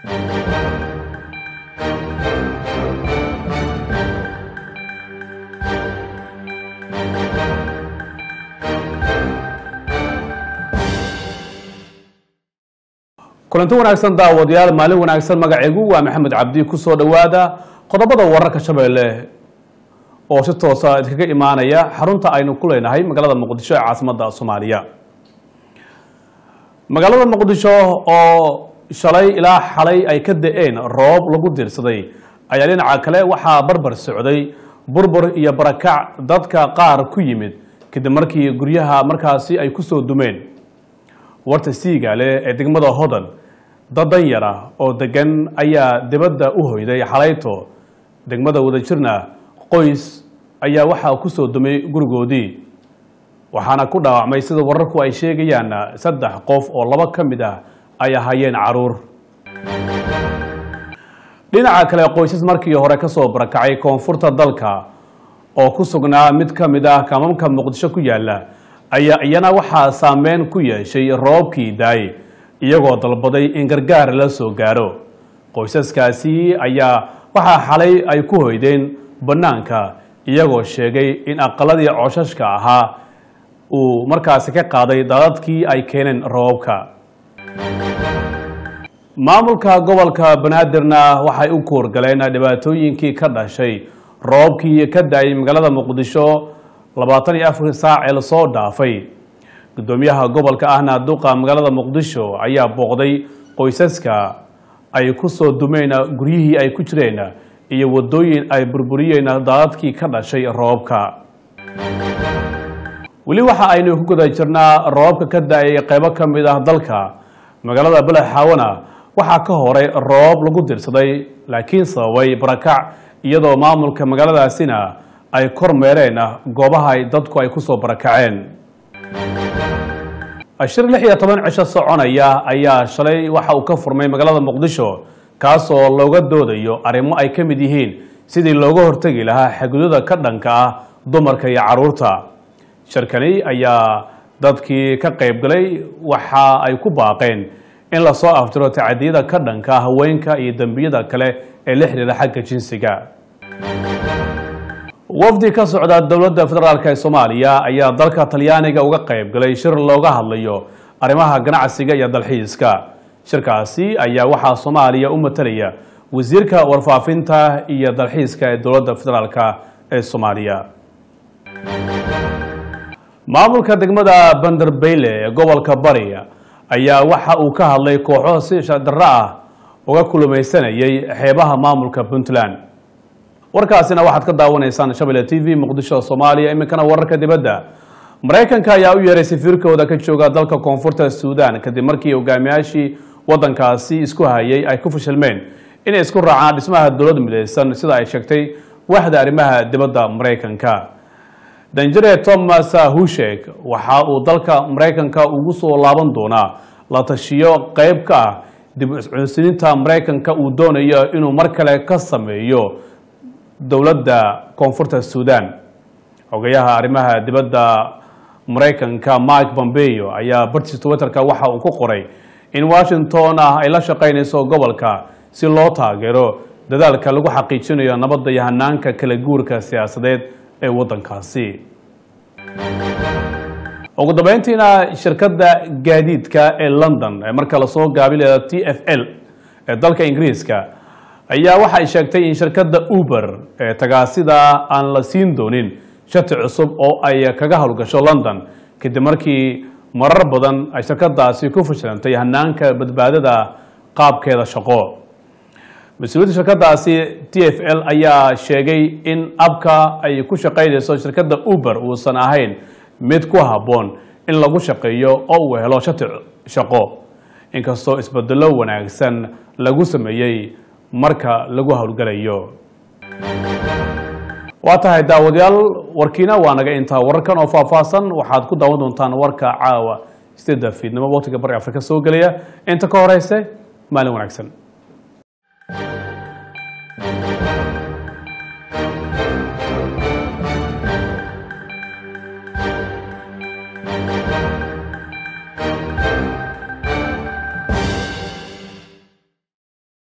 kulanti wanaagsan daawadayaal maalin wanaagsan magacaygu waa maxamed cabdi kusoo dhowaada qodobada wararka shabeelle oo si toosa idinkaga imaanaya xarunta aynu ku leenahay magaalada muqdisho ee caasimadda soomaaliya magaalada muqdisho oo shalay ilaa xalay ay ka da-een roob lagu diirsaday ayaa dhinaca kale waxaa barbar socday burbur iyo barakac dadka qaar ku yimid kadib markii guryaha markaasi ay kusoo dumeen warta siigaale ee degmada hodan dad danyar ah oo degan ayaa dibadda u hoyday xalayto degmada wadajirna qoys ayaa waxaa kusoo dumay gurigoodii waxaana ku dhaawacmay sida wararku ay sheegayaan saddex qof oo laba ka mid ah ay ahaayeen caruur dhinaca kale qoysas markii hore kasoo barakacay koonfurta dalka oo ku sugnaa mid ka mid ah kamamka muqdisho ku yaala ayaa iyana waxaa saameyn ku yeeshay roobkii daay iyagoo dalbaday in gargaar la soo gaaro qoysaskaasi ayaa waxaa xalay ay ku hoydeen bannaanka iyagoo sheegay in aqaladii coshashka ahaa uu markaasi ka qaaday daadadkii ay keeneen roobabka maamulka gobolka banaadirna waxay u kuurgaleen dhibaatooyinkii ka dhashay roobkii ka da-ay magaalada muqdisho labaatan iyo afar saac ee lasoo dhaafay guddoomiyaha gobolka ahna duqa magaalada muqdisho ayaa booqday qoysaska ay ku soo dumeen guryihii ay ku jireen iyo wadooyin ay burburiyeen daadadkii ka dhashay roobka weli waxa aynu ku guda jirnaa roobka ka da-ay qeybo ka mid ah dalka magaalada balaxaawana waxaa ka horay roob lagu dirsaday laakiin sababay barakac iyadoo maamulka magaaladaasina ay kormeereen goobaha dadku ay kusoo barakaceen shir lix iyo toban cisho soconaya ayaa shalay waxa uu ka furmay magaalada muqdisho kaasoo looga doodayo arrimo ay ka mid yihiin sidii looga hortegi lahaa xadgudada ka dhanka ah dumarka iyo caruurta shirkani ayaa dadkii ka qaybgalay waxa ay ku baaqeen in lasoo aftiro tacadiyada ka dhanka haweenka iyo dembiyada kale ee la xiriira xagga jinsiga wafdi ka socda dowladda federaalk ee soomaaliya ayaa dalka talyaaniga uga qayb galay shir looga hadlayo arrimaha ganacsiga iyo dalxiiska shirkaasi ayaa waxaa soomaaliya u matalaya wasiirka warfaafinta iyo dalxiiska ee dowladda federaalk ee soomaaliya maamulka degmada banderbeyle ee gobolka bari ayaa waxa uu ka hadlay kooxo si shadaro ah uga kulumaysanayay xeebaha maamulka puntland warkaasina waxaad ka daawanaysaan shabelle t v muqdisho soomaaliya iminkana wararka dibadda maraykanka ayaa u yeeray safiirkooda ka jooga dalka koonfurta suudan kadib markii hogaamiyaashii wadankaasi isku hayay ay ku fashilmeen inay isku raacaan dhismaha dowlad midaysan sida ay sheegtay waaxda arrimaha dibadda maraykanka danjare thomas hushek waxa uu dalka maraykanka ugu soo laaban doonaa la tashiyo qeyb ka ah dib iscunsininta maraykanka uu doonayo inuu mar kale ka sameeyo dowladda koonfurta suudan xogayaha arrimaha dibadda maraykanka mike pompeo ayaa bartiis twitterka waxa uu ku qoray in washington ah ay la shaqaynayso gobolka si loo taageero dadaalka lagu xaqiijinayo nabadda iyo hanaanka kala guurka siyaasadeed ee waddankaasi ugu dambeyntiina shirkadda gaadiidka ee london ee marka lasoo gaabileeda t f l ee dalka ingiriiska ayaa waxay sheegtay in shirkadda uber ee tagaasida aan la siin doonin shati cusub oo ay kaga howlgasho london kadib markii marar badan ay shirkadaasi ku fashilantay hanaanka badbaadada qaabkeeda shaqo mas-uuliyadda shirkadaasi t f l ayaa sheegay in abka ay ku shaqaynayso shirkadda uber uusan ahayn mid ku habboon in lagu shaqeeyo oo uu helo shati shaqo inkastoo isbedelo wanaagsan lagu sameeyey marka lagu howlgalayo waa tahay daawadayaal warkiina waa naga intaa wararkan oo faahfaahsan waxaad ku daawan doontaan warka caawa sideedda fiidnimo waqtiga bari afrika soo gelaya inta ka horeyse maalin wanaagsan